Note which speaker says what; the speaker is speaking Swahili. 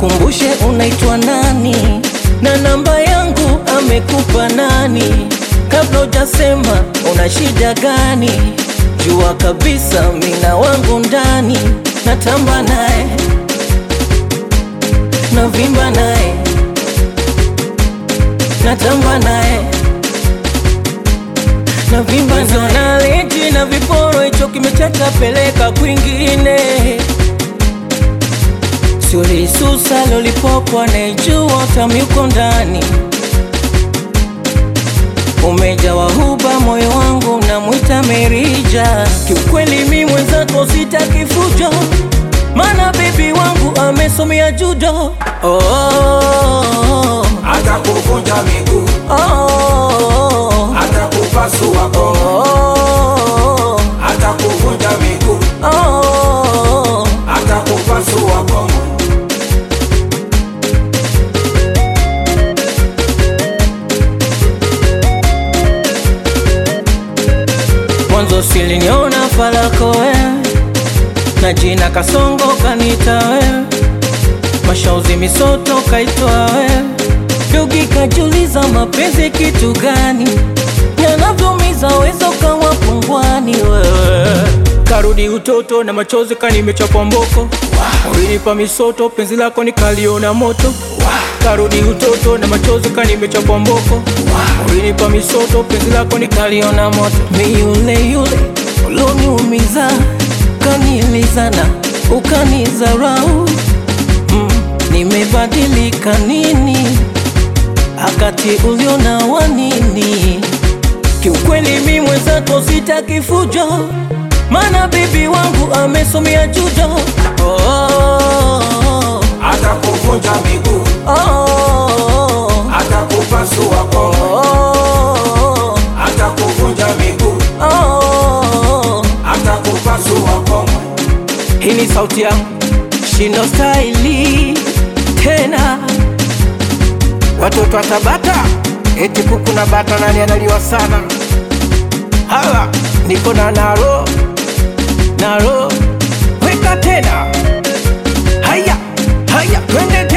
Speaker 1: nikumbushe unaitwa nani na namba yangu amekupa nani? Kabla hujasema una shida gani, jua kabisa mina wangu ndani, natamba naye navimba naye natamba naye navimba naye naleti na viporo, hicho kimechacha, peleka kwingine Siulisusa lolipopwa naijua utamu uko ndani, umejawa huba moyo wangu namwita Merija. Kiukweli mi mwenzako sitaki fujo, mana bebi wangu amesomea judo. Oh, oh,
Speaker 2: atakuvunja miguu,
Speaker 1: oh, oh,
Speaker 2: atakupasua koo,
Speaker 1: oh,
Speaker 2: atakuvunja miguu,
Speaker 1: oh.
Speaker 2: atakupasua koo.
Speaker 1: Mwanzo siliniona falako wewe na jina Kasongo kanita wewe, mashauzi misoto kaitwa wewe, dogi kajuliza mapenzi kitu gani, yanavyomiza wezo kama pungwani wewe Karudi utoto na machozi kanimechapwa mboko Ulinipa misoto penzi lako nikaliona moto Karudi utoto na machozi kanimechapwa mboko Ulinipa misoto penzi lako nikaliona moto Mi yule yule uloniumiza kanilizana ukanizarau mm, nimebadilika nini akati uliona wa nini Kiukweli mi mwenzako sitaki fujo, mana bibi wangu amesomea judo. Oh, oh,
Speaker 2: Atakuvunja miguu,
Speaker 1: oh, oh,
Speaker 2: atakupasua koo,
Speaker 1: oh,
Speaker 2: atakuvunja miguu,
Speaker 1: oh.
Speaker 2: atakupasua koo.
Speaker 1: Hii ni sauti yangu shindo staili tena, watoto wa Tabata eti kuku na bata, nani analiwa sana? Hala, niko na naro naro, weka tena, haya haya, twende